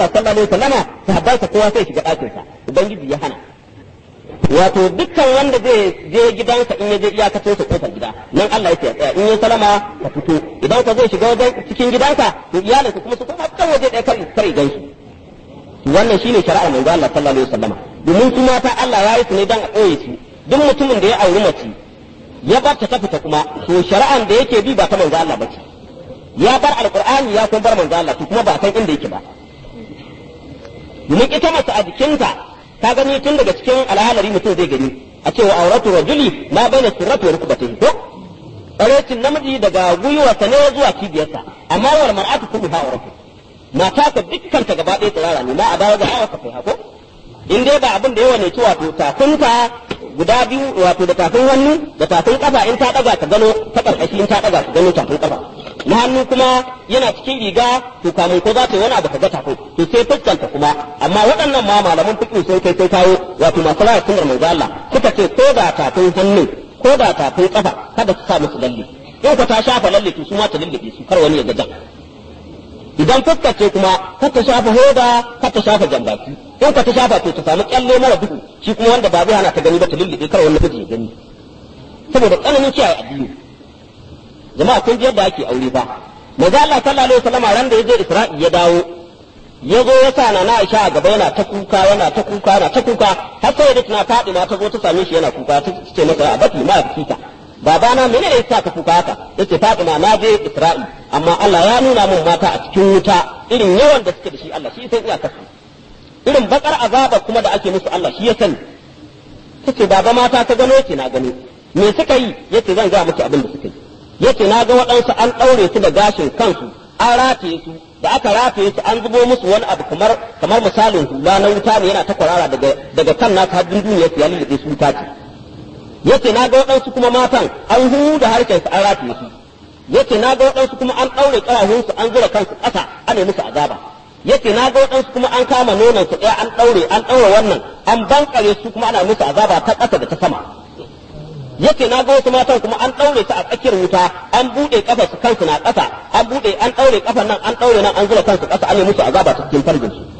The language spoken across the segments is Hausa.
Allah sallallahu alaihi wasallama sahabbansa kowa sai shiga ɗakin sa ubangiji ya hana wato dukkan wanda zai je gidansa in ya je iyakacin sa kofar gida nan Allah yake tsaya in ya salama ka fito idan ka zai shiga wajen cikin gidanka to iyalinka kuma su kuma kan waje ɗaya kar kar gansu wannan shine shari'ar manzo Allah sallallahu alaihi wasallama domin su mata Allah ya yi su ne dan a ɓoye su duk mutumin da ya auri mace ya bar ta fita kuma to shari'an da yake bi ba ta manzo Allah bace ya bar alqur'ani ya kuma bar manzo Allah to kuma ba san inda yake ba domin ita mace a jikinta ka gani tun daga cikin alhalari mutum zai gani a cewa auratu rajuli ma baina sirrati wa rukbatihi ko tsarecin namiji daga gwiwarsa ne zuwa cibiyarsa amma wal mar'atu kulluha auratu mata ka dukkan ta gaba ɗaya tsirara ne ma a dawo ga hawa ka kai hako in dai ba abin da yawa ne ci wato tafinta guda biyu wato da tafin hannu da tafin kafa in ta daga ka gano ta karkashi in ta daga ka gano tafin kafa na hannu kuma yana cikin riga to kamun ko za ta yi wani abu ka ga tafin to sai fuskanta kuma amma waɗannan ma malaman fiqh sun kai sai kawo wato masu rayar sunnar manzo Allah suka ce ko da tafin hannu ko da tafin kafa kada su sa musu lalle in ka ta shafa lalle to su ma ta lullube su kar wani ya ga jan idan fuskar ce kuma ka ta shafa hoda ka ta shafa jambaki in ka ta shafa to ta samu kyalle mara duhu shi kuma wanda ba zai hana ta gani ba ta lullube kar wani miji ya gani saboda tsananin kiyaye addini jama'a kun ji yadda ake aure ba manzo Allah sallallahu alaihi wasallam ran da yaje Isra'i ya dawo ya zo ya sa na Aisha a gaba yana ta kuka yana ta kuka yana ta kuka har sai da tana Fatima ta zo ta same shi yana kuka ta ce masa a baki ma fita babana mene ne yasa ka kuka haka yace Fatima na je Isra'i amma Allah ya nuna min mata a cikin wuta irin yawan da suke da shi Allah shi sai iya kasu irin bakar azaba kuma da ake musu Allah shi ya sani tace baba mata ka gano yace na gano me suka yi yace zan ga miki abin da suka yi yace na ga waɗansu an ɗaure su da gashin kansu an rataye su da aka rataye su an zubo musu wani abu kamar kamar misalin hula na wuta ne yana ta kwarara daga daga kan naka har duniya su ya lulluɓe su wuta ce yace na ga waɗansu kuma matan an huda harshen su an rataye su yace na ga waɗansu kuma an ɗaure ƙarahun su an zura kansu ƙasa ana musu azaba yace na ga waɗansu kuma an kama nonon su ɗaya an ɗaure an ɗaure wannan an bankare su kuma ana musu azaba ta ƙasa da ta sama yace na ga wasu matan kuma an ɗaure su a tsakiyar wuta an buɗe kafa su kansu na ƙasa an buɗe an ɗaure kafan nan an ɗaure nan an zura kansu ƙasa an yi musu azaba ta cikin farjin su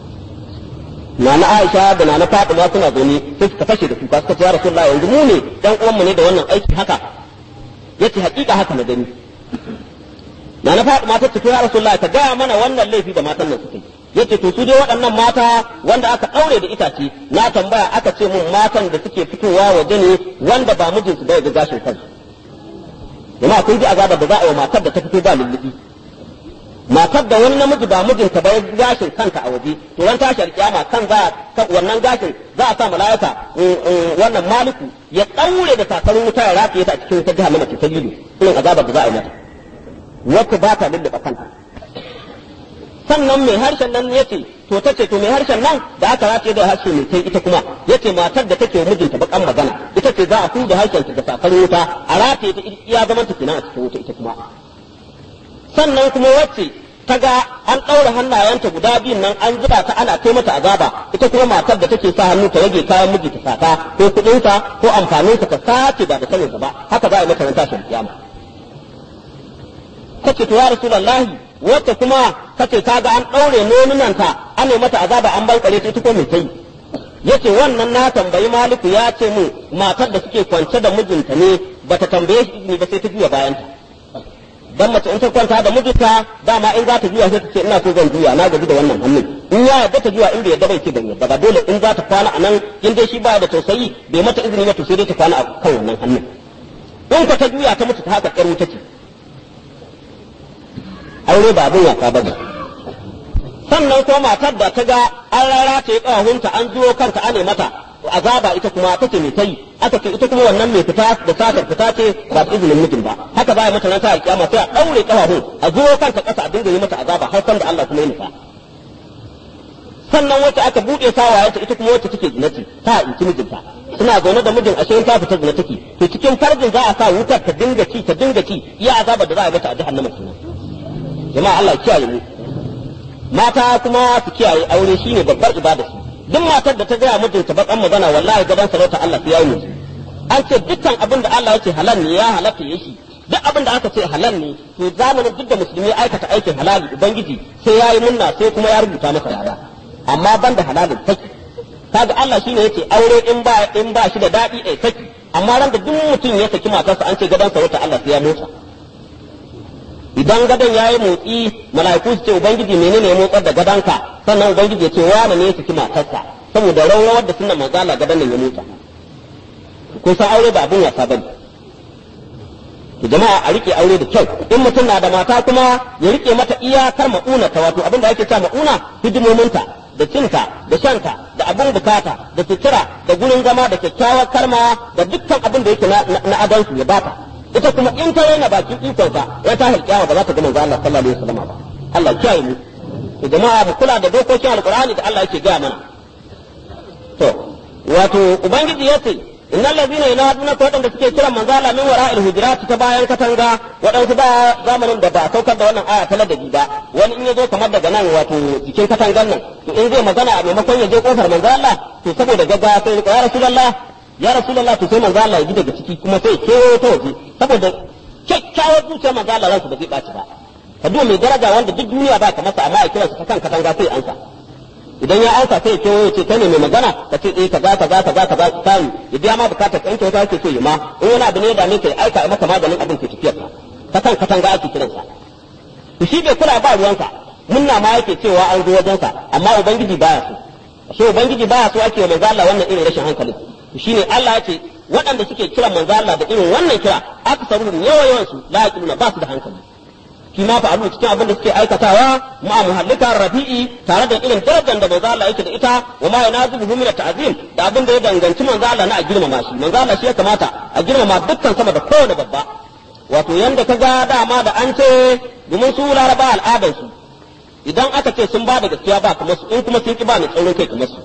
Nana Aisha da Nana Fatima suna zaune sai suka fashe da kuka suka ce ya Rasulullahi yanzu mu ne dan uwanmu ne da wannan aiki haka yace hakika haka na gani Nana Fatima ta ce to ya Rasulullahi ka gaya mana wannan laifi da matan nan suka yi yace to su dai waɗannan mata wanda aka ɗaure da itace na tambaya aka ce mun matan da suke fitowa waje ne wanda ba mijinsu bai ga gashin kansu jama'a kun ji azabar da za a yi matar da ta fito ba lullubi matar da wani namiji ba mijinta ba ya gashin kanta a waje to ran tashi alkiyama kan za wannan gashin za a sa mala'ika wannan maliku ya ɗaure da takarun wuta ya rataye ta a cikin wutar jahannama ta lilu irin azabar da za a yi mata wacce ba ta lulluɓa kanta sannan mai harshen nan ya ce to ta ce to mai harshen nan da aka rataye da harshe mai kai ita kuma ya ce matar da take mijinta bakan magana ita ce za a fi da harshen ta da safar wuta a rataye ta iya zaman ta kenan a cikin wuta ita kuma sannan kuma wacce ta ga an ɗaura hannayenta guda biyun nan an zuba ta ana kai mata azaba ita kuma matar da take sa hannu ta rage kayan miji ta sata ko kuɗinsa ko amfaninsa ta sace ba da saninsa ba haka za a yi mata ran tashin kiyama kace to ya rasulullahi wacce kuma kace ta ga an ɗaure nonunanta an yi mata azaba an bankare ta ita ko mai tai yace wannan na tambayi maliku ya ce mu matar da suke kwance da mijinta ne bata tambaye shi izini ba sai ta juya bayanta dan mace in ta kwanta da mijinta dama in za ta juya sai ta ce ina so zan juya na gaji da wannan hannun in ya yarda ta juya in bai yarda bai ce ban yarda ba dole in za ta kwana a nan in dai shi baya da tausayi bai mata izini ba to sai dai ta kwana a kan wannan hannun in ka ta juya ta mutu ta haka ƙyar wuta ce aure ba abin wasa ba sannan ko matar da ta ga an rara ta yi ƙahunta an zuwo kanta ane mata azaba ita kuma ta ce mai tai aka ce ita kuma wannan mai fita da satar fita ce ba da izinin mijin ba haka ba ya mata nan ta alƙiyama sai a ɗaure ƙafafun a zuwo kanta ƙasa a dinga yi mata azaba har san da Allah kuma ya nufa sannan wacce aka buɗe sawayenta ita kuma wacce take zinati ta inci mijinta suna zaune da mijin ashe ta fita zina take to cikin farjin za a sa wutar ta dinga ci ta dinga ci iya azabar da za a mata a jahannama kenan jama'a Allah kiyaye mu mata kuma su kiyaye aure shine babbar ibada su duk matar da ta gaya mijinta bakan magana wallahi gaban sarauta Allah sai ya yi an ce dukkan abin da Allah yake halal ne ya halatta ya shi duk abin da aka ce halal ne to zamanin duk da musulmi aikata aikin halali ubangiji sai ya yi munna sai kuma ya rubuta masa lada amma ban da halalin saki kaga Allah shine yace aure in ba in ba shi da dadi ai saki amma ran da duk mutum ya saki matarsa an ce gadan sarauta Allah sai ya motsa idan gadon ya yi motsi mala'iku su ce ubangiji menene ya motsar da gadonka sannan ubangiji ya ce wane ne ya saki matarsa saboda rawar da sunan manzo Allah gadon nan ya motsa kun san aure ba abin wasa bane to jama'a a rike aure da kyau in mutum na da mata kuma ya rike mata iyakar ma'una ta wato abin da ake cewa ma'una hidimominta da cinta da shanta da abin bukata da sutura da gurin zama da kyakkyawar karma da dukkan abin da yake na adansu ya bata ita kuma in ta yana bakin ikonsa ya ta halkiyawa ba za ta ga manzo Allah sallallahu alaihi wasallam ba Allah kiyaye mu to jama'a mu kula da dokokin alqur'ani da Allah yake gaya mana to wato ubangiji yace innal ladina yanaduna ko wadanda suke kiran manzo Allah min wara'il hujurat ta bayan katanga wadansu ba zamanin da ba saukar da wannan aya ta ladabi ba wani in yazo kamar daga nan wato cikin katangan nan to in zai magana a maimakon ya je kofar manzo Allah to saboda gaggawa sai ya rasulullah ya rasulullah to sai manzo Allah ya ji daga ciki kuma sai kewayo ta waje saboda kyakkyawar zuciyar manzo Allah ransu ba zai ɓaci ba ka duba mai daraja wanda duk duniya ba ka masa amma a kiransa ta kan katanga sai ansa idan ya ansa sai ya kewayo ce kai ne mai magana ka ce eh kaza kaza kaza kaza kai ya biya ma bukatar ka in kyauta yake so ya ma in wani abu ne da ne kai aika maka maganin abin ke tafiyar ka ta kan katanga ake kiransa to shi bai kula ba ruwansa munna ma yake cewa an zo wajensa amma ubangiji baya so ashe ubangiji baya so ake wa manzo Allah wannan irin rashin hankali shine Allah ya ce waɗanda suke kiran manzo Allah da irin wannan kira aksaruhum yawa yawan su la yaqiluna ba su da hankali shi ma fa abu cikin abin da suke aikatawa ma muhallika rafi'i tare da irin darajar da manzo Allah yake da ita wa ma yanazibu min ta'zim da abin da ya danganci manzo Allah na a girmama shi manzo Allah shi ya kamata a girmama dukkan sama da kowane babba wato yanda ka ga dama da an ce domin su laraba al'adar su idan aka ce sun ba da gaskiya ba kamar su in kuma sun ki ba ni tsaurin kai kamar su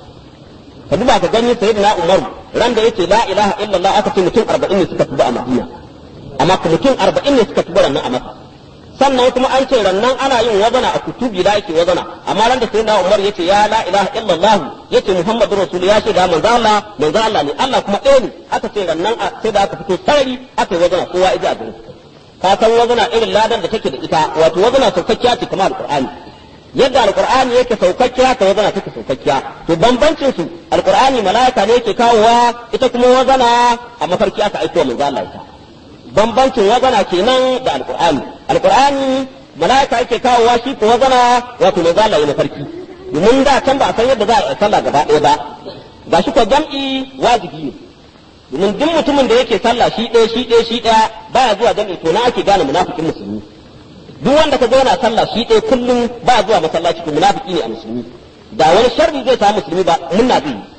ka duba ka gani sayyidina Umar ran da yace la ilaha illallah aka ce mutum 40 ne suka tuba a Madina amma mutum 40 ne suka tuba nan a Makka sannan kuma an ce rannan ana yin wazana a kutubi da yake wazana amma ran da sayyidina Umar yace ya la ilaha illallah yace Muhammadu rasul ya ce da manzo Allah manzo Allah ne Allah kuma ɗaya ne aka ce rannan sai da aka fito sarari aka yi wazana kowa ija a gurin ka san wazana irin ladan da take da ita wato wazana saukakkiya ce kamar alqur'ani yadda alqur'ani yake saukakkiya ta wazana take saukakkiya to bambancin su alqur'ani malaika ne yake kawowa ita kuma wazana a mafarki aka aiko manzo Allah ita bambancin wazana kenan da alqur'ani alqur'ani malaika yake kawowa shi ko wazana wato manzo Allah ya mafarki domin da can ba a san yadda za a yi sallah gaba ɗaya ba ga shi ko jam'i wajibi ne domin duk mutumin da yake sallah shi ɗaya shi ɗaya shi ɗaya baya zuwa jam'i to na ake gane munafikin musulmi duk wanda ka yana sallah shi ɗaya kullum ba zuwa masallaci to munafiki ne a musulmi da wani sharri zai samu musulmi ba munna zai yi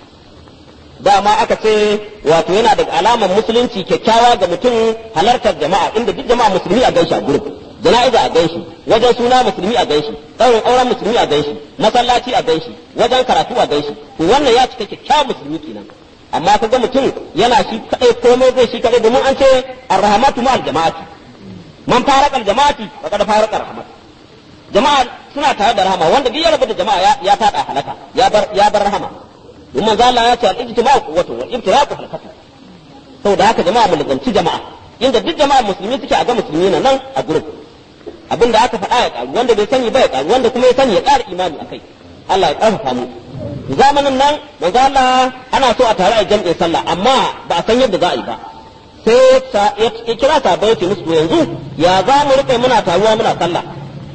dama aka ce wato yana da alamar musulunci kyakkyawa ga mutum halartar jama'a inda duk jama'a musulmi a ganshi a gurin jana'iza a ganshi wajen suna musulmi a ganshi ɗaurin auren musulmi a ganshi masallaci a ganshi wajen karatu a ganshi to wannan ya cika kyakkyawan musulmi kenan amma kaga mutum yana shi kadai komai zai shi kadai domin an ce arrahmatu ma'al jama'ati man faraka jama'ati faqad faraka rahmat jama'a suna tare da rahama wanda duk ya rabu da jama'a ya fada halaka ya bar ya bar rahama don manzo Allah ya ce al-ijtima'u quwwatun wal ibtiraqu halakatu saboda haka jama'a mu lazanci jama'a inda duk jama'a musulmi suke a ga musulmi na nan a gurin abinda aka faɗa ya karu wanda bai sani ba ya karu wanda kuma ya sani ya ƙara imani akai Allah ya ƙarfafa mu zamanin nan manzo Allah ana so a tare a jam'in sallah amma ba a san yadda za a yi ba sai ya kira sabai ya ce musu yanzu ya za mu rike muna taruwa muna sallah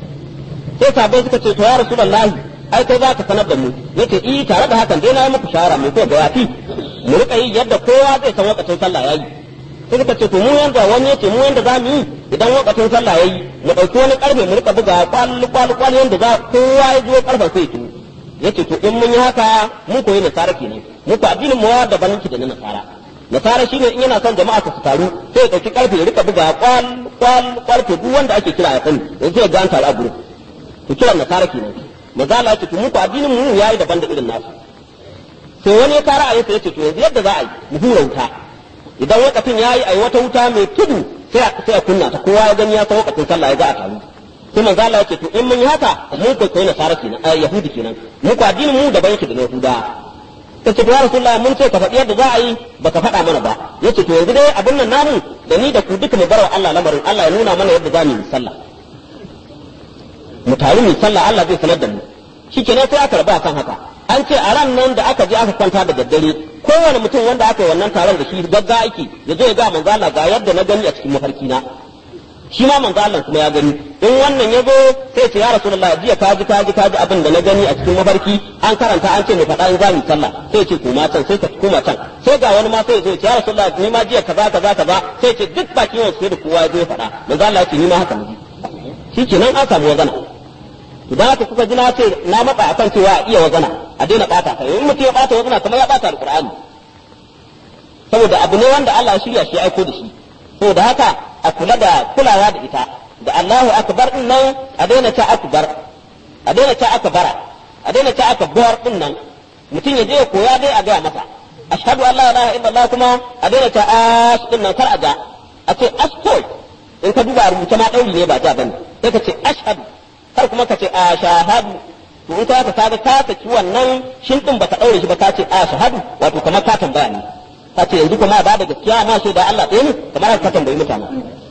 sai sabai suka ce to ya rasulullahi ai kai za ka sanar da mu yace i tare da hakan dai na yi muku shawara mai ko ga yafi mu rika yi yadda kowa zai san wakacin sallah yayi sai suka ce to mu yanda wani yace mu yanda za mu yi idan wakacin sallah yayi mu dauki wani karfe mu rika buga kwal kwal kwal yanda za kowa ya zo karfen sai to yace to in mun yi haka mun koyi nasara kenan mu ko addinin mu daban yake da na nasara nasara shine in yana son jama'a su taru sai ya dauki karfe ya rika buga kwal kwal kwal to duk wanda ake kira ya sani yanzu ya ga an taru a gurin to kiran nasara kenan maza Allah ya ce to mu ko addinin mu yayi daban da irin nasu sai wani ya kara ayyuka ya ce to yanzu yadda za a yi mu hura wuta idan wakafin yayi ai wata wuta mai tudu sai a sai a kunna ta kowa ya gani ya san wakafin sallah ya ga a taru sai manzo Allah ya ce to in mun yi haka mu ko kai nasara kenan a yahudi kenan mu ko addinin mu daban yake da na yahuda ta ce ya rasulullah mun ce ka faɗi yadda za a yi baka faɗa mana ba yace to yanzu dai abin nan namu da ni da ku duka mu bar wa Allah lamarin Allah ya nuna mana yadda za mu yi sallah mu taru mu sallah Allah zai sanar da mu shikenan sai aka rabu akan haka an ce a ran nan da aka je aka kwanta da daddare kowane mutum wanda aka yi wannan taron da shi gagga aiki ya zo ya ga manzo Allah ga yadda na gani a cikin mafarki na shi ma manzo Allah kuma ya gani in wannan ya zo sai ce ya rasulullah jiya ka ji ka ji ka ji abin da na gani a cikin mafarki an karanta an ce mu faɗa in za mu sallah sai ce koma can sai ka koma can sai ga wani ma sai ya zo ya ce ya rasulullah ni ma jiya kaza kaza kaza sai ce duk bakin yau sai da kowa ya zo ya faɗa manzo Allah ya ce ni ma haka ne shi kenan an samu wazana idan haka kuka ji na ce na matsa akan cewa a iya wazana a daina bata ta in mutum ya bata wazana kamar ya bata alqur'ani saboda abu ne wanda Allah ya shirya shi ya aiko da shi saboda haka a kula da kulawa da ita da Allahu akbar din nan a daina ta akbar a daina ta akbara a daina ta akbar din nan mutum ya je ya koya dai a gaya masa ashhadu an la ilaha illallah kuma a daina ta ash din nan kar a ga a ce ashkol in ka duba rubuce ma dauri ne ba ja bane sai ka ce ashhadu kar kuma ka ce ashahadu to in ka ka kaga ka saki wannan shin din baka daure shi ba ka ce ashhadu wato kamar ka tambaya ne ka ce yanzu kuma ba da gaskiya ma sai da Allah ɗaya ne kamar ka tambayi mutane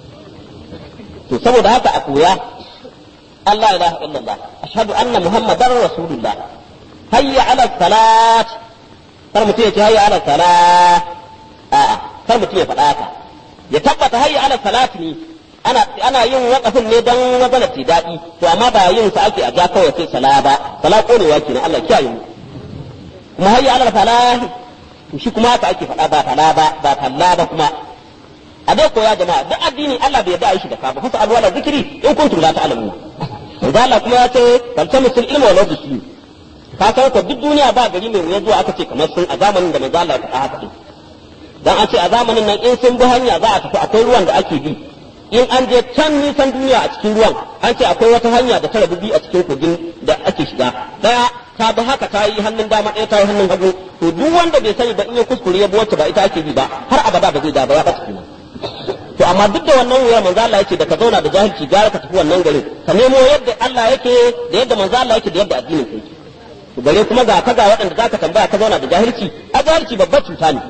to saboda haka a koya Allah ilaha illallah ashhadu anna muhammadar rasulullah hayya ala salat kar mutum ya ce hayya ala salat a'a kar mutum ya faɗa haka ya tabbata hayya ala salat ne ana ana yin waƙafin ne dan magana ce daɗi to amma ba yin sa ake a ja kawai sai sala ba sala konewa kenan Allah kiyaye mu kuma hayya ala falah to shi kuma haka ake faɗa ba fala ba ba falla ba kuma a dai koya jama'a duk addini Allah bai yarda a yi shi da ka ba fasa alwala zikiri in kuntum la ta'lamun manzo Allah kuma ya ce faltamisul ilma wal bisli ka san ko duk duniya ba gari mai wuya zuwa aka ce kamar sun a zamanin da manzo Allah ya faɗa haka din dan an ce a zamanin nan in sun bi hanya za a tafi akwai ruwan da ake bi in an je can nisan duniya a cikin ruwan an ce akwai wata hanya da ta rabu biyu a cikin kogin da ake shiga daya ta bi haka ta yi hannun dama ɗaya ta yi hannun hagu to duk wanda bai sani ba in ya kuskure ya bi wacce ba ita ake bi ba har abada ba zai da ba ya ɓaci kenan to amma duk da wannan wuyar manzo Allah yake da ka zauna da jahilci gara ka tafi wannan garin ka nemo yadda Allah yake da yadda manzo Allah yake da yadda addinin yake to bare kuma ga ka ga waɗanda zaka tambaya ka zauna da jahilci a jahilci babbar cuta ne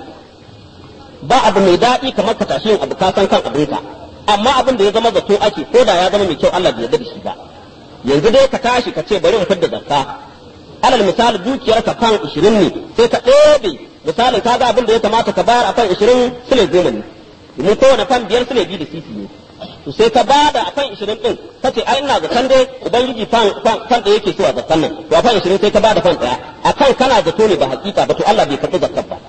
ba abu mai daɗi kamar ka tashi yin abu ka san kan abinka amma abin da ya zama zato ake ko da ya zama mai kyau Allah bai yarda da shi ba yanzu dai ka tashi ka ce bari in fidda zakka alal misali dukiyar ka kan 20 ne sai ka ɗebe misalin ka ga abin da ya kamata ka bayar akan 20 sule goma ne domin kowane fan biyar sule biyu da sisi ne to sai ka bada akan 20 din ka ce ai ina zaton dai ubangiji fan fan da yake so a zakkan nan to akan 20 sai ka bada fan daya akan kana zato ne ba hakika ba to Allah bai karɓi zakkar ba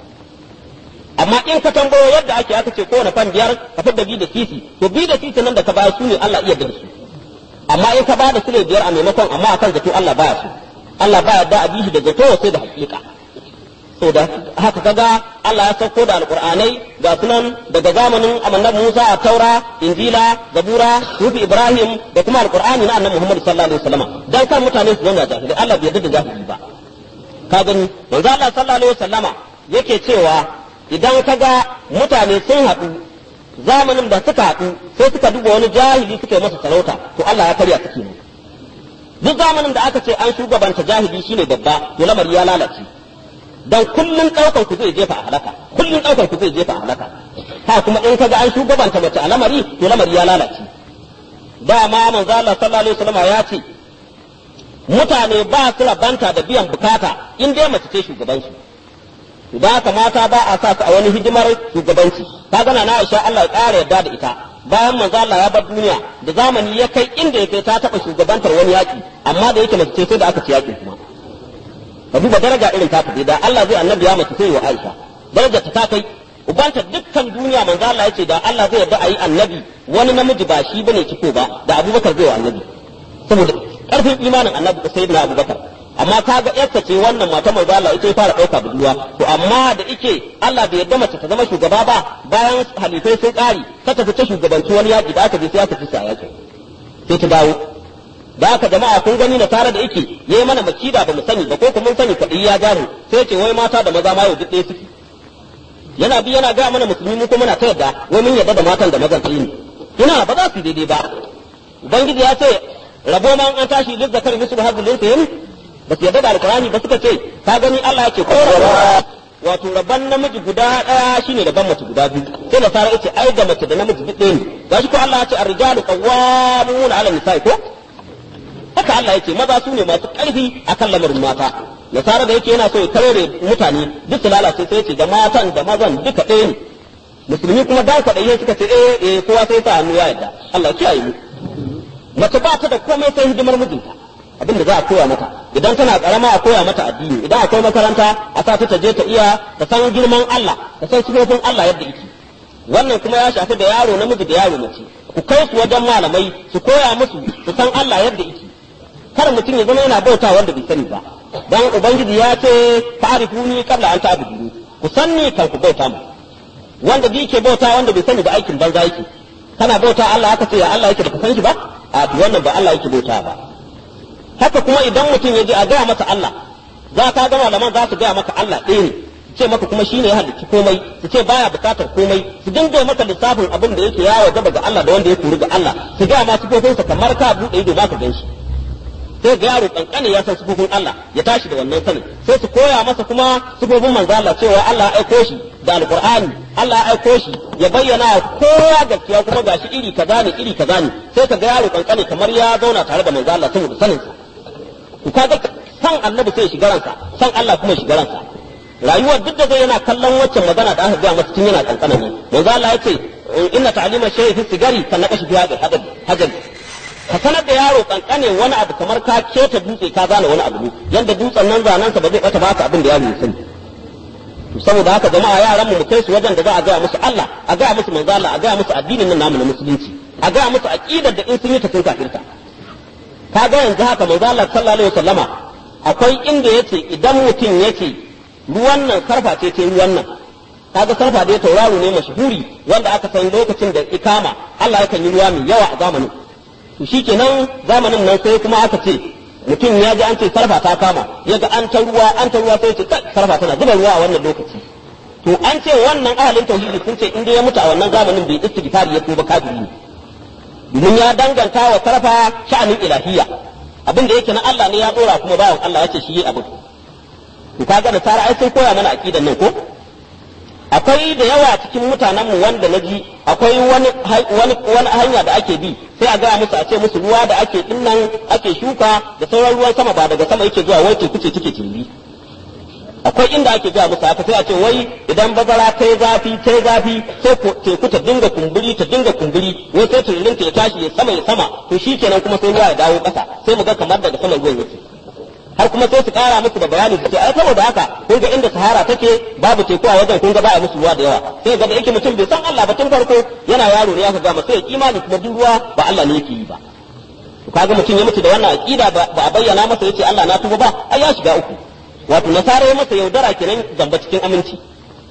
amma in ka tambayo yadda ake aka ce kowane fan biyar ka fidda bi da sisi to bi da sisi nan da ka bayar su ne Allah iya da su amma in ka ba da sule biyar a maimakon amma akan zato Allah baya su Allah baya da a bishi da zato sai da hakika so da haka kaga Allah ya sauko da alqur'anai ga sunan daga zamanin annabi Musa a Taura Injila Zabura Sufi Ibrahim da kuma alqur'ani na annabi Muhammad sallallahu alaihi wasallam dan kan mutane su zauna jahili Allah bai yarda da jahili ba ka gani manzo Allah sallallahu alaihi wasallama yake cewa idan ka ga mutane sun haɗu zamanin da suka haɗu sai suka duba wani jahili suka yi masa sarauta to Allah ya karya suke ne duk zamanin da aka ce an shugabanta jahili shine babba to lamari ya lalace dan kullun ɗaukar ku zai jefa a halaka kullun ɗaukar ku zai jefa a halaka ha kuma in kaga an shugabanta mace a lamari to lamari ya lalace dama manzo Allah sallallahu alaihi wasallam ya ce mutane ba su rabanta da biyan bukata in dai mace ce shugabansu da haka mata ba a sa su a wani hidimar shugabanci ka gana na Aisha Allah ya ƙara yarda da ita bayan manzo Allah ya bar duniya da zamani ya kai inda ya kai ta taɓa shugabantar wani yaki amma da yake mace ce sai da aka ci yakin kuma ka duba daraja irin ta da Allah zai annabi ya mace sai wa Aisha daraja ta kai ubanta dukkan duniya manzo Allah ya ce da Allah zai yarda a yi annabi wani namiji ba shi bane ciko ba da Abubakar zai wa annabi saboda karfin imanin annabi sayyidina Abubakar amma kaga yarsa ce wannan mata mai Allah ita ya fara ɗauka budurwa to amma da ike Allah bai yarda mace ta zama shugaba ba bayan halifai sun ƙari ta tafi ta shugabanci wani yaƙi da aka je sai aka fi sa yaƙi sai ta dawo da aka jama'a kun gani na tare da ike yayi mana makida ba mu sani ba ko kuma mun sani kaɗai ya jaru sai ce wai mata da maza ma yau duk ɗaya suke yana bi yana ga mana musulmi mu kuma muna ta yadda wai mun yarda da matan da mazan ne ina ba za su daidai ba ubangiji ya ce rabo ma an tashi lizzakar mislu hazil ba su yarda da alkurani ba suka ce ka gani Allah yake kora wato rabban namiji guda ɗaya shine rabban mace guda biyu sai nasara yace ai da mace da namiji duk ɗaya ne gashi ko Allah ya ce ar-rijalu qawwamuna 'ala nisa'i ko haka Allah yake maza su ne masu ƙarfi akan lamarin mata nasara da yake yana so ya karere mutane duk su lalace sai yace da matan da mazan duka ɗaya ne musulmi kuma dan kwaɗayi suka ce eh eh kowa sai sa hannu ya yarda Allah kiyaye mu mace ba ta da komai sai hidimar mijinta abinda za a koya mata idan tana karama a koya mata addini idan akwai makaranta a sa ta je ta iya ta san girman Allah ta san sifofin Allah yadda yake wannan kuma ya shafi da yaro namiji da yaro mace ku kai su wajen malamai su koya musu su san Allah yadda yake kar mutum ya zama yana bauta wanda bai sani ba dan ubangiji ya ce ta'rifuni qabla an ta'buduni ku sanni kan ku bauta mu wanda bi ke bauta wanda bai sani ba aikin banza yake kana bauta Allah aka ce ya Allah yake baka san shi ba a wannan ba Allah yake bauta ba haka kuma idan mutum ya je a gaya masa Allah za ka ga malaman za su gaya maka Allah ɗaya ne ce maka kuma shine ya halicci komai su ce baya bukatar komai su dinga maka lissafin abin da yake yawo gaba ga Allah da wanda ya kori ga Allah su gaya ma sifofinsa kamar ka buɗe ido ma ka gan shi sai ga yaro kankane ya san sifofin Allah ya tashi da wannan sanin sai su koya masa kuma sifofin manzo Allah cewa Allah ya aiko shi da alqur'ani Allah ya aiko shi ya bayyana kowa gaskiya kuma gashi iri kaza ne iri kaza ne sai ka ga yaro kankane kamar ya zauna tare da manzo Allah saboda sanin sa to kaga san annabi sai shiga ransa san Allah kuma shiga ransa rayuwar duk da zai yana kallon waccan magana da aka ga masa tun yana kankana ne manzo Allah ya ce inna ta'lima shay'i fi sigari kan naqashi fi hadal hajar ka sanar da yaro kankane wani abu kamar ka keta dutse ka zana wani abu ne yanda dutsen nan zanen sa ba zai bata baka abin da yaro ya sani to saboda haka jama'a yaran mu mu kai su wajen da za a gaya musu Allah a gaya musu manzo Allah a gaya musu addinin nan namu na musulunci a gaya musu aqidar da in sun yi ta sun kafirta ka ga yanzu haka manzo Allah sallallahu alaihi wasallama akwai inda yace idan mutum yace ruwan nan sarfa ce ce ruwan nan kaga sarfa da tauraro ne mashhuri wanda aka san lokacin da ikama Allah yakan yi ruwa mai yawa a zamanin to shikenan zamanin nan sai kuma aka ce mutum ya ji an ce sarfa ta kama ya ga an ta ruwa an ta ruwa sai ce sarfa tana zuba ruwa a wannan lokaci to an ce wannan ahalin tauhidi sun ce inda ya mutu a wannan zamanin bai istighfari ya tuba kafiri ne domin ya danganta wa sarfa sha'anin ilahiyya abin da yake na Allah ne ya dora kuma bawan Allah ya ce shi yi abin to kaga da tara ai sai koya mana aqidan nan ko akwai da yawa cikin mutanenmu wanda na ji akwai wani wani wani hanya da ake bi sai a gaya musu a ce musu ruwa da ake dinnan ake shuka da sauran ruwan sama ba daga sama yake zuwa wai teku ce take tilbi akwai inda ake gaya musu haka sai a ce wai idan bazara ta zafi ta zafi sai teku ta dinga kumburi ta dinga kumburi wai sai tururin ta ya tashi ya sama ya sama to shikenan kuma sai ruwa ya dawo ƙasa sai mu ga kamar daga sama ruwan yake har kuma sai su kara musu da bayani su ce ai saboda haka kun ga inda sahara take babu teku a wajen kun ga ba a musu ruwa da yawa sai ga da yake mutum bai san Allah ba tun farko yana yaro ne aka gama sai ya imani kuma duk ruwa ba Allah ne yake yi ba to kaga mutum ya mutu da wannan aqida ba a bayyana masa yace Allah na tuba ba ai ya shiga uku wato nasara ya masa yaudara kenan zamba cikin aminci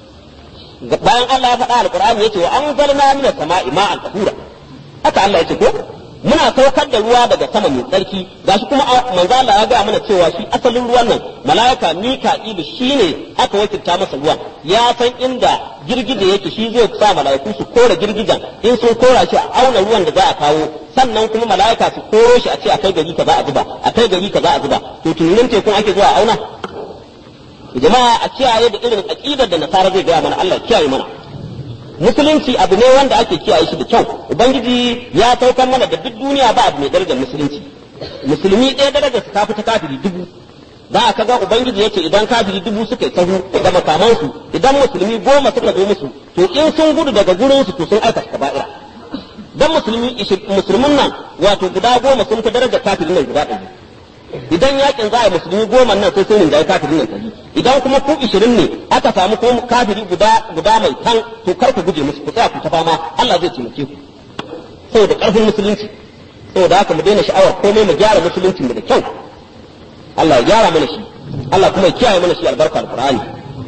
bayan Allah ya faɗa alqur'ani yace wa anzalna minas sama'i ma'an tahura haka Allah yace ko muna saukar da ruwa daga sama mai tsarki gashi kuma manzo Allah ya ga mana cewa shi asalin ruwan nan malaika Mika'ilu shine aka wakilta masa ruwan ya san inda girgije yake shi zai sa malaiku su kora girgijen in sun kora shi a auna ruwan da za a kawo sannan kuma malaika su koro shi a ce a kai gari kaza a zuba a kai gari kaza a zuba to tunanin tekun ake zuwa a auna jama'a a kiyaye da irin aqidar da nasara zai gaya mana Allah kiyaye mana musulunci abu ne wanda ake kiyaye shi da kyau ubangiji ya saukar mana da duk duniya ba abu mai darajar musulunci musulmi ɗaya darajar su tafi ta kafiri dubu za a kaga ubangiji yace idan kafiri dubu suka yi sahu da makamansu idan musulmi goma suka zo musu to in sun gudu daga gurin su to sun aikata kaba'ira dan musulmi musulmin nan wato guda goma sun fi darajar kafirin nan guda ɗari idan yakin za a musulmi goma nan sai sun rinjaye kafirin nan ɗari idan kuma ku ishirin ne aka samu ko kafiri guda guda mai tan to kar ku guje musu ku tsaya ku ta fama Allah zai taimake ku saboda ƙarfin musulunci saboda haka mu daina sha'awar komai mu gyara musuluncin mu da kyau Allah ya gyara mana shi Allah kuma ya kiyaye mana shi albarka alqur'ani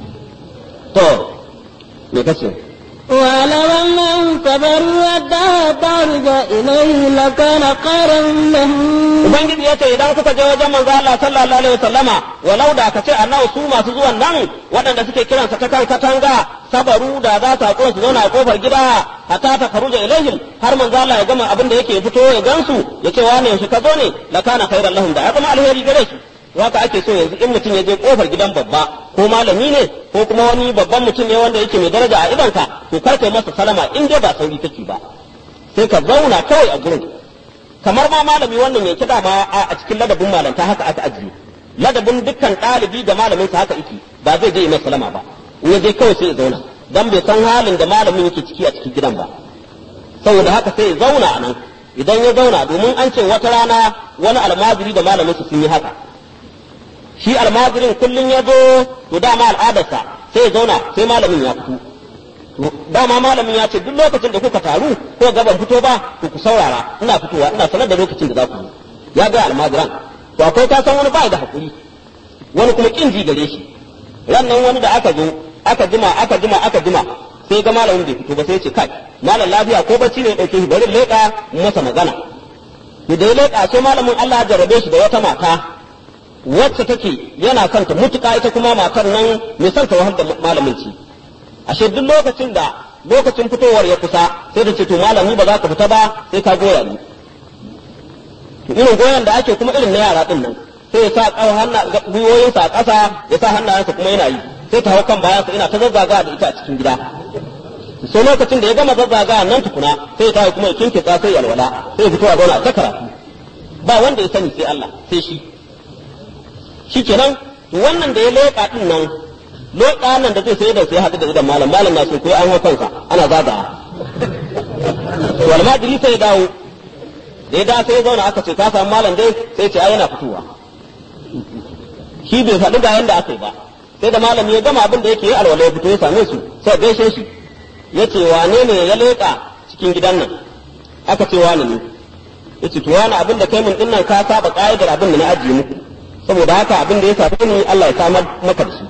to me kace ولو أنهم صبروا حتى تعرج إليه لكان خيرا لهم Ubangiji ya ce idan kuka je wajen manzo Allah sallallahu alaihi wasallama walau da ka ce annabi su masu zuwan nan waɗanda suke kiransa ta kan katanga sabaru da za su haƙura su zauna a kofar gida hatta ta karuja ilaihim har manzo Allah ya gama abin da yake fito ya gansu ya ce wane shi ka zo ne la kana khairan lahum da ya zama alheri gare su haka ake so yanzu in mutum ya je kofar gidan babba ko malami ne ko kuma wani babban mutum ne wanda yake mai daraja a idonka to kar kai masa salama in dai ba sauri kake ba sai ka zauna kawai a gurin kamar ma malami wannan ya kida ma a cikin ladabin malanta haka aka ajiye ladabin dukkan ɗalibi da malamin sa haka yake ba zai je masa salama ba in ya je kawai sai ya zauna dan bai san halin da malamin yake ciki a cikin gidan ba saboda haka sai ya zauna a nan idan ya zauna domin an ce wata rana wani almajiri da malamin su sun yi haka shi almajirin kullum ya zo to dama al'adarsa sai ya zauna sai malamin ya fito dama malamin ya ce duk lokacin da kuka taru ko gaban fito ba to ku saurara ina fitowa ina sanar da lokacin da za ku yi ya ga almajiran to akwai ka san wani ba da hakuri wani kuma kin ji gare shi rannan wani da aka zo aka jima aka jima aka jima sai ga malamin bai fito ba sai ya ce kai malam lafiya ko bacci ne ya dauke shi bari leƙa masa magana to da ya leƙa sai malamin Allah ya jarabe shi da wata mata wacce take yana son ta mutuka ita kuma matar nan mai son ta wahal da malamin ci ashe duk lokacin da lokacin fitowar ya kusa sai ta ce to malami ba za ka fita ba sai ka goya ni to irin goyon da ake kuma irin na yara din nan sai ya sa kawo hanna gwiwoyinsa a ƙasa ya sa hannayensa kuma yana yi sai ta hau kan bayansa ina ta zazzaga da ita a cikin gida sai lokacin da ya gama zazzaga nan tukuna sai ya tashi kuma ya kinkitsa sai ya alwala sai ya fito a zauna a ta karatu ba wanda ya sani sai Allah sai shi shikenan wannan da ya leƙa din nan leƙa nan da zai sai da sai haɗu da idan malam malam na sun koyi an hau kansa ana zagawa to almajiri sai ya dawo da ya dawo sai ya zauna aka ce ka samu malam dai sai ce ai yana fitowa shi bai faɗi ga yanda aka yi ba sai da malami ya gama abin da yake yi alwala ya fito ya same su sai gaishe shi ya ce wane ne ya leƙa cikin gidan nan aka ce wane ne ya ce to wani abin da kai mun dinnan ka saba ƙa'idar abin da na ajiye muku saboda haka abin da ya same ni Allah ya samar maka da shi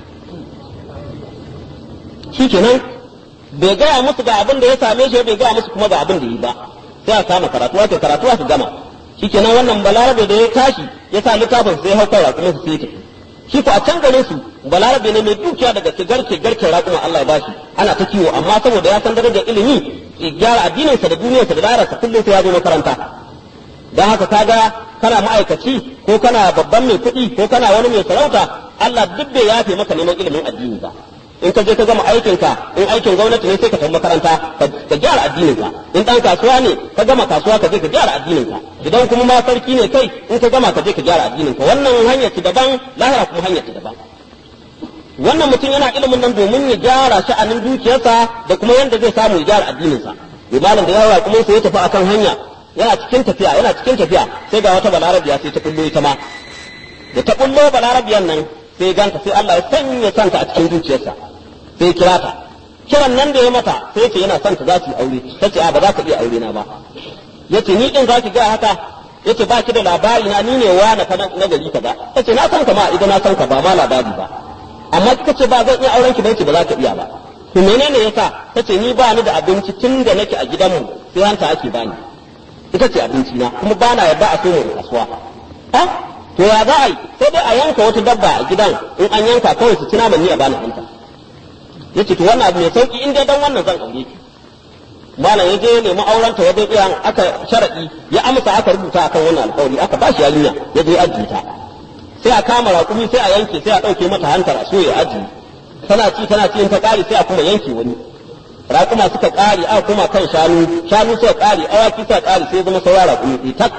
shikenan bai gaya musu ga abin da ya same shi bai gaya musu kuma ga abin da yi ba sai a kama karatu ake karatu aka gama shikenan wannan balarabe da ya tashi ya sa littafin sai hau kan raƙumin su sai tafi shi ko a can garin su balarabe ne mai dukiya daga garke garke raƙuma Allah ya bashi ana ta kiwo amma saboda ya san darajar ilimi ya gyara addininsa da duniyarsa da lararsa kullum sai ya zo makaranta don haka kaga kana ma'aikaci ko kana babban mai kuɗi ko kana wani mai sarauta Allah duk bai yafe maka neman ilimin addini ba in ka je ka gama aikinka in aikin gwamnati ne sai ka tafi makaranta ka gyara addininka in dan kasuwa ne ka gama kasuwa ka je ka gyara addininka idan kuma ma sarki ne kai in ka gama ka je ka gyara addininka wannan hanyar ci daban lahira kuma hanyar ci daban wannan mutum yana ilimin nan domin ya gyara sha'anin dukiyarsa da kuma yanda zai samu ya gyara addininsa malam da yawa kuma sai ya tafi akan hanya yana cikin tafiya yana cikin tafiya sai ga wata balarabiya sai ta kullo ita ma da ta kullo balarabiyan nan sai ganta sai Allah ya sanya santa a cikin zuciyarsa sai kira ta kiran nan da ya mata sai ce yana son ta za su yi aure ta ce a ba za ka iya aure na ba yace ni din za ki ga haka yace ba ki da labari na ni ne wa na na gari kaza ta ce na san ka ma idan na san ka ba ma labari ba amma kika ce ba zan iya auren ki ba ba za ka iya ba to menene yasa ta ce ni ba ni da abinci tun da nake a gidanmu sai hanta ake bani ita ce abinci na kuma ba na yarda a so mu kasuwa ha to ya za a yi sai dai a yanka wata dabba a gidan in an yanka kawai su ci naman ni a bani hanta yace to wannan abu mai sauki in dai dan wannan zan aure ki malam ya je nemi auren ta wajen iyan aka sharadi ya amsa aka rubuta akan wannan alƙawari aka ba shi yarinya ya je ajiye ta sai a kama raƙumi sai a yanke sai a ɗauke mata hantar a soya ajiye tana ci tana ci in ta ƙare sai a kuma yanke wani raƙuma suka ƙare aka kuma kan shanu shanu suka ƙare awaki suka ƙare sai zama saura raƙumi ɗaya tak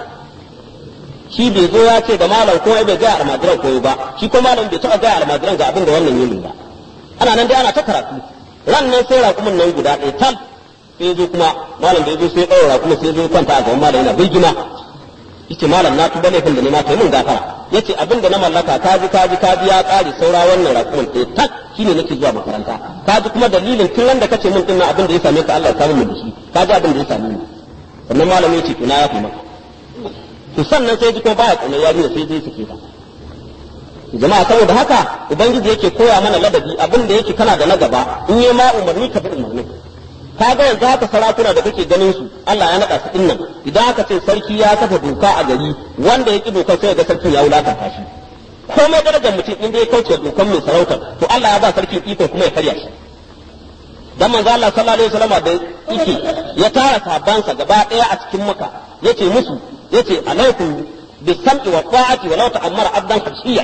shi bai zo ya ce da malam ko bai ga almajiran koyo ba shi ko malam bai taɓa ga almajiran ga abin da wannan yin ba ana nan dai ana ta karatu ran nan sai raƙumin nan guda ɗaya tal sai zo kuma malam da ya zo sai ɗaura raƙumin sai zo kwanta a gaban malam yana birgima yace malam na tuba laifin da ne ma kai mun gafara yace abin da na mallaka kaji kaji kaji ya ƙare saura wannan raƙumin ɗaya tak shine nake zuwa makaranta kaji kuma dalilin tun ran da kace mun dinnan abin da ya same ka Allah ya samu mu da shi kaji abin da ya same ni sannan malam yace to na yafi maka to sannan sai ji kuma baya ƙaunar yarinya sai dai suke ta jama'a saboda haka ubangiji yake koya mana ladabi abin da yake kana da na gaba in yi ma umarni ka bi umarni ka ga yanzu haka sarakuna da kake ganin su Allah ya naɗa su dinnan idan aka ce sarki ya kafa doka a gari wanda ya ki dokar sai ga sarkin ya wulakanta shi komai darajar mutum in dai kauce dokar mai sarautar to Allah ya ba sarkin iko kuma ya karya shi dan manzo Allah sallallahu alaihi wasallam da yake ya tara sabansa gaba daya a cikin maka yace musu yace alaikum bisam'i wa ta'ati wa law ta'ammara abdan hashiya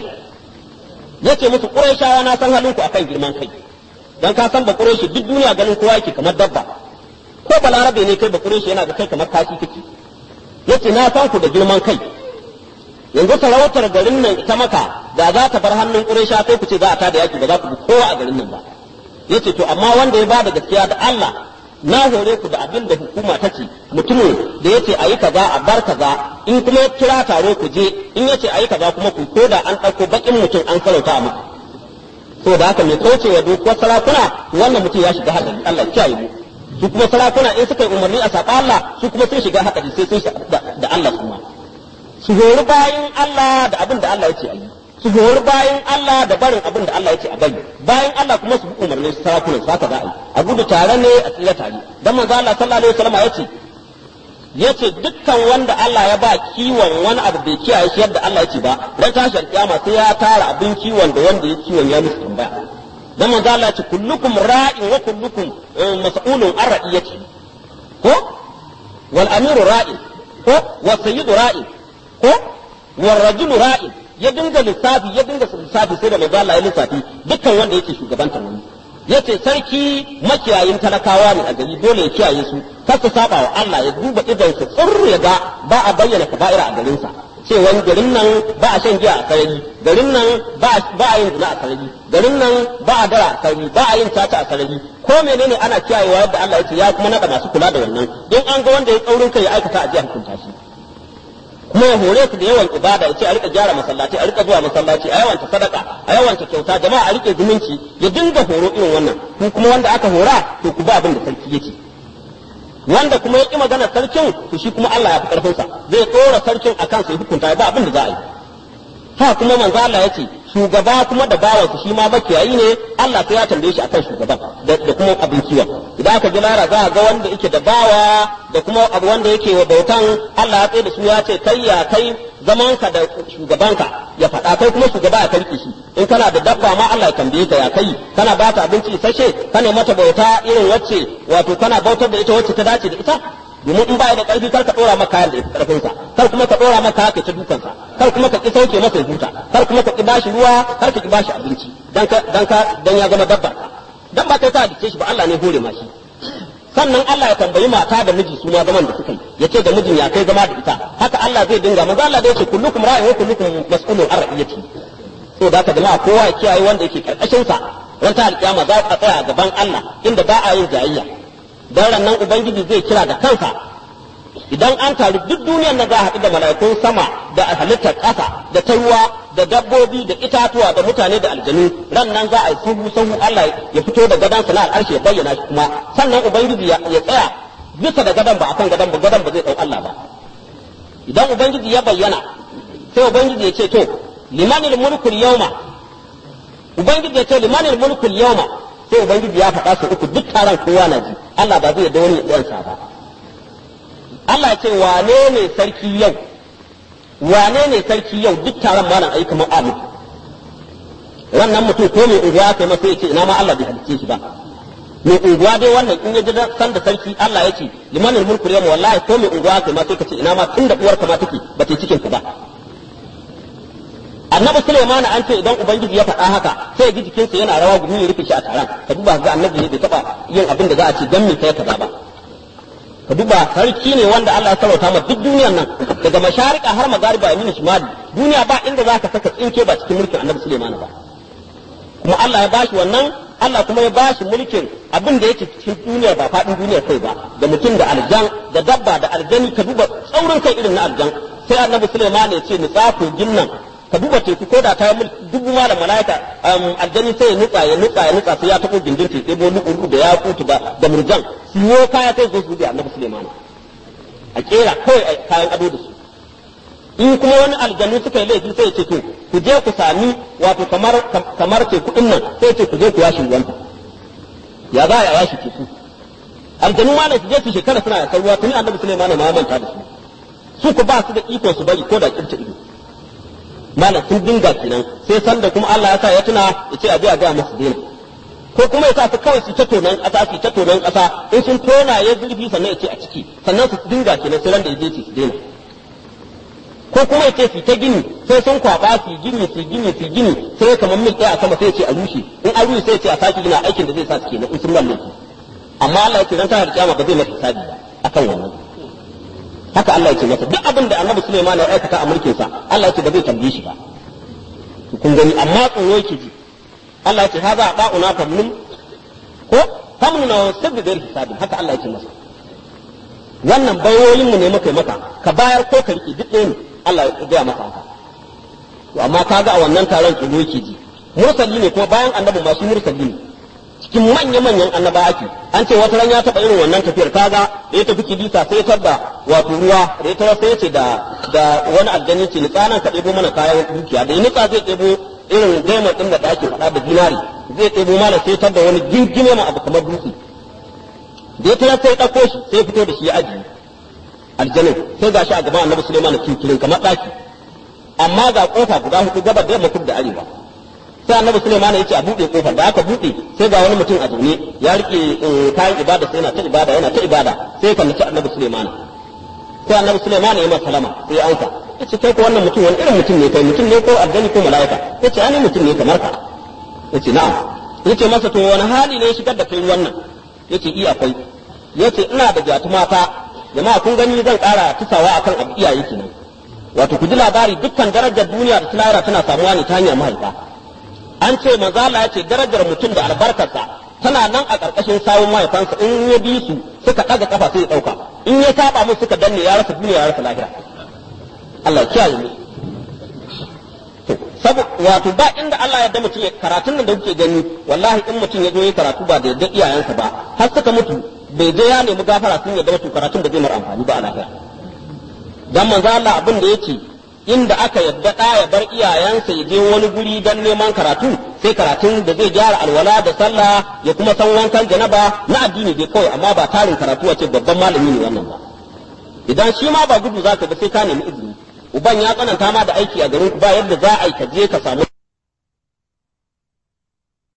yace musu quraishawa na san halinku akan girman kai dan ka san ba quraishi duk duniya ganin kowa yake kamar dabba ko balarabe ne kai ba quraishi yana da kai kamar kashi kake yace na san ku da girman kai yanzu sarautar garin nan ita maka da za ta bar hannun quraisha sai ku ce za a tada yaki ba za ku bi kowa a garin nan ba yace to amma wanda ya bada gaskiya da Allah na hore ku da abin da hukuma ta ce mutumin da yace ayi kaza a bar kaza in kuma ya kira taro ku je in yace ayi kaza kuma ku ko da an ɗauko bakin mutum an sarauta a muku so da haka mai kaucewa dokuwar sarakuna wannan mutum ya shiga hadari Allah ya kiyaye mu su kuma sarakuna in suka yi umarni a saɓa Allah su kuma sun shiga hadari sai sun da Allah kuma su hori bayan Allah da abin da Allah ya ce a yi su hori bayan Allah da barin abin da Allah ya ce a bari bayan Allah kuma su bi umarnin sarakunan su haka za a yi a gudu tare ne a tsira tare dan manzo Allah sallallahu alaihi wasallam ya ce yace dukkan wanda Allah ya ba kiwon wani abu bai kiyaye shi yadda Allah ya ce ba dan tashar kiyama sai ya tara abin kiwon da wanda ya kiwon ya musu tambaya dan manzo Allah ya ce kullukum ra'in wa kullukum mas'ulun an ra'iyati ko wal amiru ra'in ko wa sayyidu ra'in ko wal rajulu ra'in ya dinga lissafi ya dinga lissafi sai da manzo Allah ya lissafi dukkan wanda yake shugabantar wani yace sarki makiyayin talakawa ne a gari dole ya kiyaye su kar su saba wa Allah ya duba idan su tsirr ya ga ba a bayyana kaba'ira a garin sa cewa garin nan ba a shan giya a sarari garin nan ba a yin zina a sarari garin nan ba a dara a sarari ba a yin tata a sarari ko menene ana kiyayewa yadda Allah ya ce ya kuma nada masu kula da wannan in an ga wanda ya tsaurin kai ya aikata a jiya hukunta shi kuma ya hore su da yawan ibada ya ce a rika gyara masallaci a rika zuwa masallaci a yawanta sadaka a yawanta kyauta jama'a a rike zumunci ya dinga horo irin wannan ku kuma wanda aka hora to ku ba abin da sarki yake wanda kuma ya ki magana sarkin to shi kuma Allah ya fi karfin sa zai tsora sarkin akan sai hukunta ba abin da za a yi ha kuma manzo Allah ya ce shugaba kuma da bawansa shi ma makiyayi ne Allah sai ya tambaye shi akan shugaban da kuma abin kiwon idan aka ji lara za a ga wanda yake da bawa da kuma abu wanda yake wa bautan Allah ya tsaye da su ya ce kai ya kai zamanka da shugabanka ya faɗa kai kuma shugaba ya karki shi in kana da dabba ma Allah ya tambaye ka ya kai kana ba ta abinci isasshe kana mata bauta irin wacce wato kana bautar da ita wacce ta dace da ita domin in baya da ƙarfi kar ka ɗora maka kayan da ya ƙarfin sa kar kuma ka ɗora maka haka ta dukan sa kar kuma ka ki sauke masa huta kar kuma ka ki bashi ruwa kar ka ki bashi abinci dan ka dan ka dan ya zama dabbar ka dan ba kai ka dace shi ba Allah ne hore ma shi sannan Allah ya tambayi mata da miji su ma zaman da suka yi yace da mijin ya kai zama da ita haka Allah zai dinga manzo Allah da yace kullukum ra'in wa kullukum mas'ulun an ra'iyati so da ka jama'a kowa ya kiyaye wanda yake karkashin sa ran ta alƙiyama za ka tsaya gaban Allah inda ba a yin jayayya dan nan ubangiji zai kira da kansa idan an taru duk duniyar na za a haɗu da mala'ikun sama da halittar ƙasa da ta ruwa da dabbobi da itatuwa da mutane da aljanu ran nan za a yi sahu sahu Allah ya fito da gadon sana al'arshi ya bayyana shi kuma sannan ubangiji ya tsaya bisa da gadon ba akan gadon ba gadon ba zai ɗau Allah ba idan ubangiji ya bayyana sai ubangiji ya ce to limanil mulkul yawma ubangiji ya ce limanil mulkul yawma sai ubangiji ya faɗa su uku duk taron kowa na ji Allah ba zai yarda wani ya sa ba Allah ya ce wane ne sarki yau wane ne sarki yau duk taron malam ayi kamar amu wannan mutum ko mai unguwa kai masa ya ce ina ma Allah bai halicce shi ba mai unguwa dai wannan in ya ji san da sarki Allah ya ce limanin mulku yau wallahi ko mai unguwa kai ma sai ka ce ina ma tun da uwar ka ma take ba ta cikin ka ba annabi Sulaiman an ce idan ubangiji ya faɗa haka sai ji jikinsa yana rawa gumi ya rufe shi a taron ka duba ga annabi ne bai taba yin abin da za a ce dan me kai kaza ba ka duba sarki ne wanda Allah ya sarauta ma duk duniyar nan daga masharika har magariba yamin shimali duniya ba inda za ka saka tsinke ba cikin mulkin annabi Sulaiman ba kuma Allah ya bashi wannan Allah kuma ya bashi mulkin abin da yake cikin duniyar ba faɗin duniyar kai ba da mutum da aljan da dabba da aljani ka duba tsaurin kai irin na aljan sai annabi Sulaiman ya ce ni tsafo ginnan ka duba teku ko da ta yi dubu ma da malaika aljani sai ya nutsa ya nutsa ya nutsa sai ya taɓo gindin teku ɗebo lu'uru da ya kutu da da murjan siyo kaya sai zo su da annabi Sulaiman a kera kawai kayan ado da su in kuma wani aljanu suka yi laifi sai ya ce to ku je ku sami wato kamar kamar teku din nan sai ce ku je ku yashi ruwan ya za a yashi teku aljanu ma ne su je su shekara suna yakan ruwa tuni annabi Sulaiman ma manta da su su ku ba su da iko su bari ko da kirta ido malam sun dinga kenan sai sanda kuma Allah ya sa ya tuna ya ce a je a ga musu dena ko kuma ya sa su kawai su ta tonan ƙasa su ta tonan ƙasa in sun tona ya zurfi sannan ya ce a ciki sannan su dinga kenan sai ran da ya je su dena ko kuma ya ce su ta gini sai sun kwaba su gini su gini su gini sai kamar mil ɗaya a sama sai ya ce a rushe in an rushe sai ya ce a sake gina aikin da zai sa su kenan in sun mallaki amma Allah ya ce dan tana da kiyama ba zai masa hisabi ba akan wannan haka Allah ya ce masa duk abin da Annabi Sulaiman ya aikata a mulkin sa Allah ya ce ba zai tambaye shi ba kun gani amma tsoro yake ji Allah ya ce haza ba'una famnun ko famnun na sabbi da hisabi haka Allah ya ce masa wannan bayoyin mu ne muka yi maka ka bayar ko ka rike duk ɗaya ne Allah ya gaya masa haka to amma kaga a wannan taron tsoro yake ji mursali ne kuma bayan annabi masu mursali ne cikin manya-manyan annaba ake an ce wata ran ya taɓa irin wannan tafiyar kaga da ya tafi kibisa sai ya da wato ruwa da ya tarar sai ya ce da da wani aljani ce ni tsanan ka ɗebo mana kayan dukiya da ya nitsa zai ɗebo irin daimar ɗin da ake faɗa da dinari zai ɗebo mana sai ya da wani gingime ma abu kamar dutse da ya tarar sai ya ɗauko shi sai ya fito da shi ya ajiye aljanin sai gashi a gaban annabi Sulaiman kinkirin kamar ɗaki amma ga kofa guda hudu gabar da yamma kudu da arewa sai annabi Sulaiman ya ce a buɗe kofar da aka buɗe sai ga wani mutum a zaune ya rike kayan ibada sai yana ta ibada yana ta ibada sai kan nace annabi Sulaiman sai annabi Sulaiman ya masa salama sai ansa yace kai ko wannan mutum wani irin mutum ne kai mutum ne ko aljani ko mala'ika yace ani mutum ne kamar ka yace na'am yace masa to wani hali ne ya shigar da kai wannan yace iya akwai yace ina da jatumata jama'a kun gani zan ƙara tusawa akan abu iyaye kenan wato ku ji labari dukkan darajar duniya da lahira tana samuwa ne ta hanyar mahaifa an ce mazala ya ce darajar mutum da albarkarsa tana nan a ƙarƙashin sawun mahaifansa in ya bi su suka ɗaga kafa sai ya ɗauka in ya saba musu suka danne ya rasa duniya ya rasa lahira Allah ya kiyaye mu wato ba inda Allah ya da mutum ya karatun nan da kuke gani wallahi in mutum ya zo ya karatu ba da yadda iyayensa ba har suka mutu bai je ya nemi gafara sun yadda mutu karatun da zai mara amfani ba a lahira dan manzo Allah abin da yake inda aka yadda ɗa ya bar iyayensa ya je wani guri don neman karatu sai karatun da zai gyara alwala da sallah ya kuma san wankan janaba na addini dai kawai amma ba tarin karatu wace babban malami ne wannan ba idan shi ma ba gudu zaka ba sai ka nemi izini uban ya tsananta ma da aiki a garin ba yadda za a yi ka je ka samu